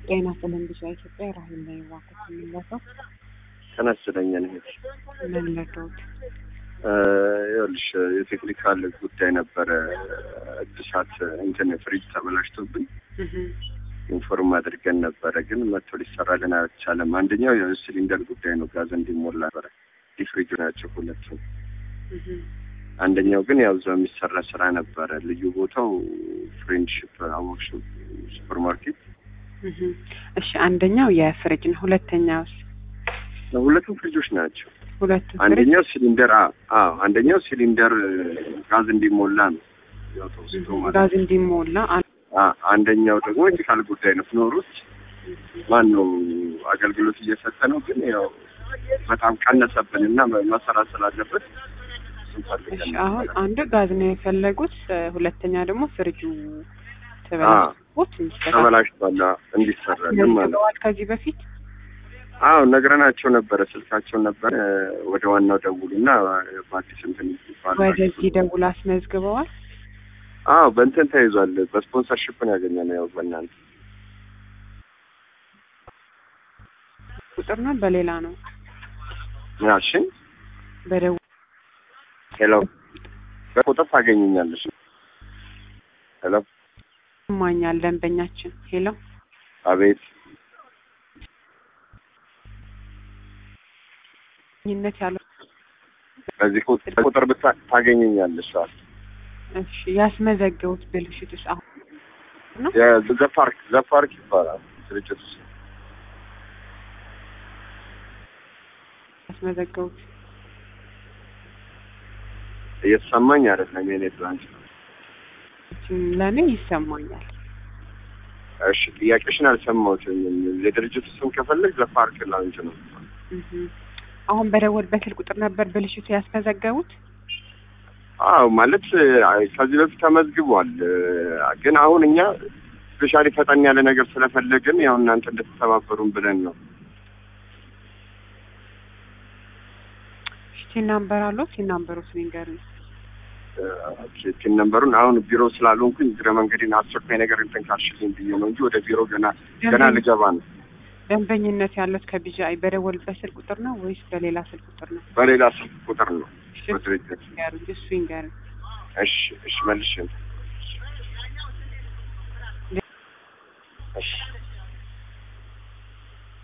ጤና ይስጥልን ልጅ ኢትዮጵያ ራሄል ላይ ዋኩት የምንለፈው ተነስለኛ ነሄድ ምን ለዶት ይኸውልሽ የቴክኒካል ጉዳይ ነበረ። እድሳት እንትን ፍሪጅ ተበላሽቶብን ኢንፎርም አድርገን ነበረ፣ ግን መጥቶ ሊሰራልን አልቻለም። አንደኛው የሲሊንደር ጉዳይ ነው፣ ጋዝ እንዲሞላ ነበረ። ዲፍሪጅ ናቸው ሁለቱ። አንደኛው ግን ያው እዛው የሚሰራ ስራ ነበረ። ልዩ ቦታው ፍሬንድሽፕ አወቅሽ ሱፐር ማርኬት። እሺ አንደኛው የፍሪጅ ነው። ሁለተኛውስ? ሁለቱም ፍሪጆች ናቸው። ሁለቱ ፍሪጅ አንደኛው ሲሊንደር አዎ፣ አንደኛው ሲሊንደር ጋዝ እንዲሞላ ነው ያው ተወስዶ ማለት ነው። ጋዝ እንዲሞላ አ- አንደኛው ደግሞ የቴክኒካል ጉዳይ ነው። ፍኖሩት ማን ነው አገልግሎት እየሰጠ ነው፣ ግን ያው በጣም ቀነሰብን እና መሰራት ስላለበት እሱን ፈልገን እሺ ነበር። አሁን አንዱ ጋዝ ነው የፈለጉት፣ ሁለተኛ ደግሞ ፍሪጁ ተበላሽቶት እንዲስተካከል ተበላሽቷል እንዲሰራልን ማለት ነው። ነግረዋል ከዚህ በፊት አዎ ነግረናቸው ነበረ፣ ስልካቸውን ነበረ ወደ ዋናው ደውሉና በአዲስ እንትን ይባላል። ወደዚህ ደውል አስመዝግበዋል። አዎ በእንትን ተይዟል። በስፖንሰርሽፕ ነው ያገኘነው። ያው በእናንተ ቁጥር ነው በሌላ ነው ያልሽኝ በደውል ሄሎ፣ በቁጥር ታገኘኛለሽ። ሄሎ፣ ማኛል ደንበኛችን ሄሎ አቤት ኝነት ያለው በዚህ ቁጥር ቁጥር ብታ ታገኘኛለሽ። አዎ እሺ ያስመዘገቡት ብልሽትስ አሁን ነው የዘፓርክ ዘፓርክ ይባላል ድርጅት ውስጥ ያስመዘገቡት እየተሰማኝ አይደለም። የኔ ብራንች ነው። ለእኔ ይሰማኛል። እሺ ጥያቄሽን አልሰማሁትም። የድርጅቱ ስም ከፈለግ ዘፓርክ ላውንጅ ነው። እህ አሁን በደወልበት ስልክ ቁጥር ነበር ብልሽቱ ያስመዘገቡት። አዎ ማለት አይ፣ ከዚህ በፊት ተመዝግቧል። ግን አሁን እኛ ስፔሻሊ ፈጠን ያለ ነገር ስለፈለግን ያው እናንተ እንድትተባበሩን ብለን ነው። ሲን ናምበር አለው ሲን ናምበሩት ንገሩኝ። ቲን ነምበሩን አሁን ቢሮ ስላልሆንኩኝ እግረ መንገዴን አስቸኳይ ነገር እንትን ካልሽልኝ ብዬ ነው እንጂ ወደ ቢሮ ገና ገና ልገባ ነው። ደንበኝነት ያለት ከቢጃይ በደወልበት ስልክ ቁጥር ነው ወይስ በሌላ ስልክ ቁጥር ነው? በሌላ ስልክ ቁጥር ነው እሺ በድርጅት ይንገሩኝ፣ እሱ ይንገሩኝ። እሺ እሺ መልሽ እሺ